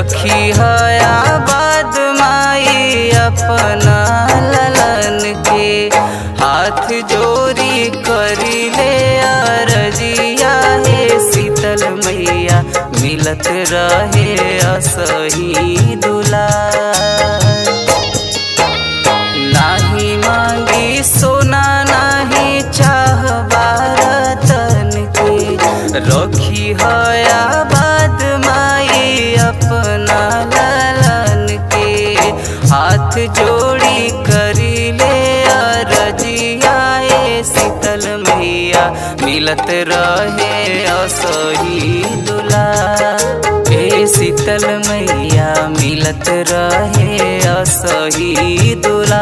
रखी हया बाद माई अपना ललन के हाथ जोड़ी करी ले अरजिया हे शीतल मैया मिलत रहे असही दुलार नाही मांगी सोना नाही चाह बारतन के रखी हया बाद माई अपना ललन के हाथ जोड़ी करी ले अरजिया ए शीतल मैया मिलत रहे असही दुला ए शीतल मैया मिलत रहे असही दुला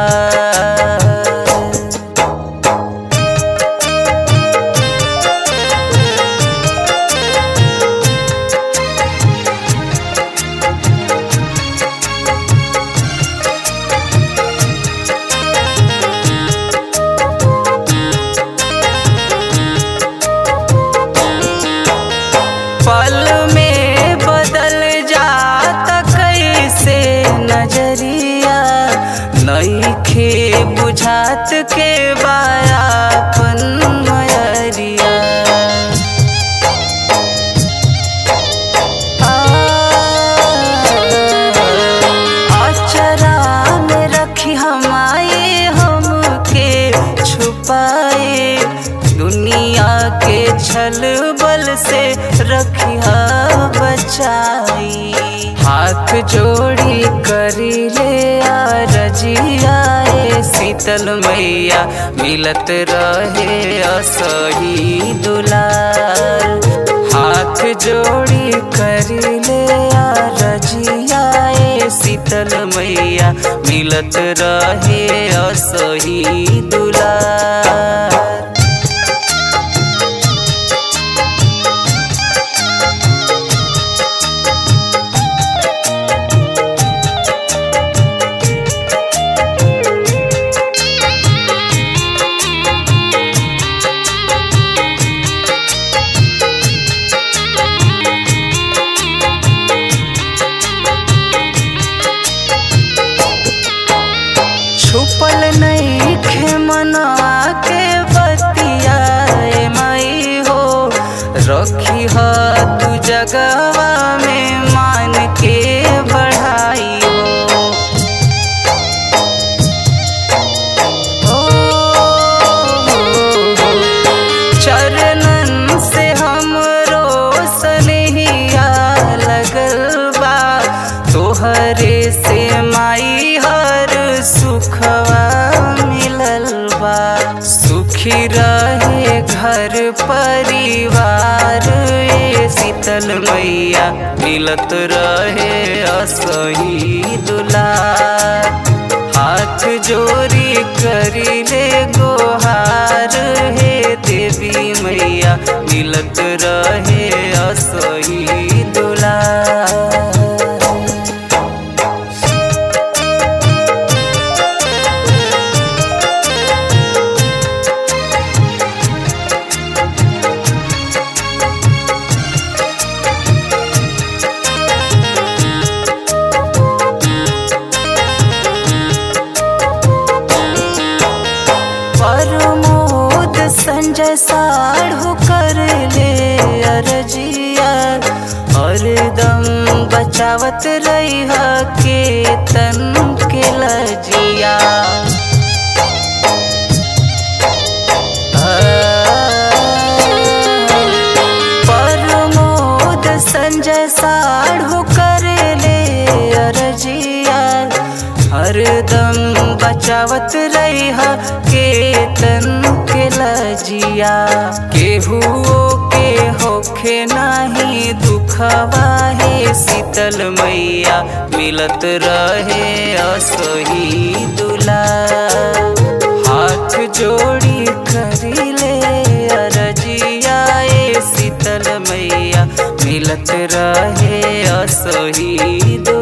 पल में बदल जाता कैसे नजरिया नईखे बुझात के बायापन मयरिया अचरा में रखी हमारे हमके छुपाए दुनिया के छल बल से रखिया बचाई हाथ जोड़ी करी ले रजिया ए शीतल मैया मिलत रहे असही दुलार हाथ जोड़ी करी ले रजिया ए शीतल मैया मिलत रहे असही दुलार छुपल नहीं खे मना के बतिया ए माई हो रखी ह तू जगवा में मान के बढ़ाई हो ओ, चरणन से हमरो सनहिया लगल बा तोहरे से माई हर सुखवा मिलल बा सुखी रहे घर परिवार ए शीतल मैया मिलत रहे असही दुलार हाथ जोड़ी करी ले गोहार हे देवी मैया मिलत रहे असही दुलार प्रमोद संजय साढ़ू कर ले अरजिया हरदम बचावत रही के तन के लजिया प्रमोद संजय साढ़ू कर ले अरजिया हरदम बचावत रही के तन के लजिया केहुओ के होखे नाही दुखवा हे शीतल मैया मिलत रहे असही दुला हाथ जोड़ी करी ले अरजिया ए शीतल मैया मिलत रहे असही दुला